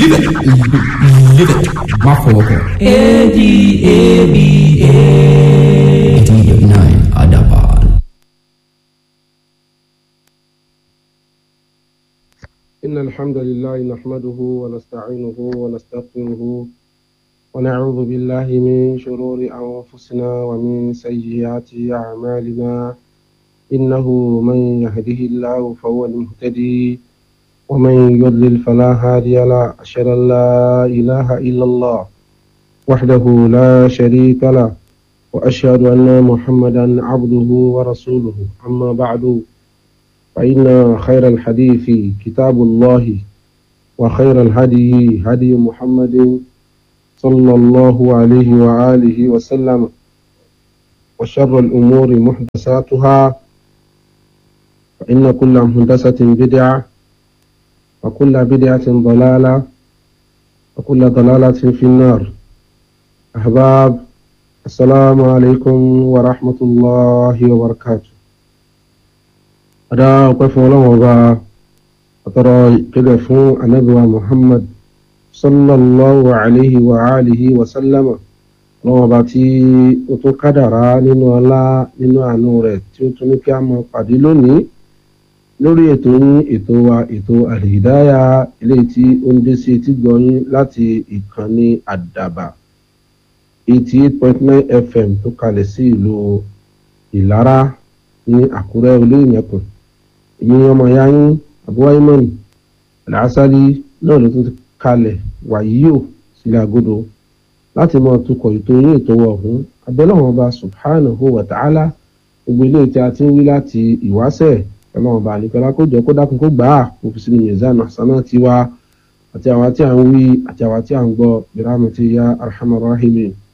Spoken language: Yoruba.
live it, live it. Má fọwọ́ kàn. A-D-A-B-A. eighteen eighty nine Adaban. إن الحمد لله نحمده ونستعينه ونستغفره ونعوذ بالله من شرور أنفسنا ومن سيئات أعمالنا إنه من يهده الله فهو المهتدي ومن يضلل فلا هادي له أشهد أن لا إله إلا الله وحده لا شريك له وأشهد أن محمدا عبده ورسوله أما بعد فإن خير الحديث كتاب الله وخير الهدي هدي محمد صلى الله عليه وآله وسلم وشر الأمور محدثاتها فإن كل محدثة بدعة وكل بدعة ضلالة وكل ضلالة في النار أحباب السلام عليكم ورحمة الله وبركاته adá ọpẹ́ fún Ọlọ́run ọba àtọrọ ìpìlẹ̀ fún anabiwa muhammad sallallahu alayhi wa alihi wa sallama Ọlọ́run ọba tí ó tún kádàrá nínú ọlá nínú àánú rẹ̀ tí ó tún ní kí a mọ pàdé lónìí lórí ètò yín ètò wa ètò àlìdáyà eléyìí tí ó ń dé sí etí gbọ̀nyín láti ìkànnì àdàbà eighty eight point nine fm tó kalẹ̀ sí ìlú ìlara ní àkúrẹ́ olóyìnbẹ̀kùn èmi ọmọ ya yín abúwáyémọ́n làásálí náà ló tún ti kalẹ̀ wàyíò sílẹ̀ àgọ́dọ̀ láti máa tukọ̀ ètò yín ètò ọ̀hún abẹ́lẹ́wọ̀n ọba subhanahu wa ta'ala gbogbo ilé tí a ti ń wí láti ìwáṣẹ̀ ọlọ́run ọba àlekọ́lá kó jọ kó dákun kó gbà á kó fi sínú mizan àsánà tiwa àti àwa tí a ń wí àti àwa tí a ń gbọ́ biramati ya arhamar rahimin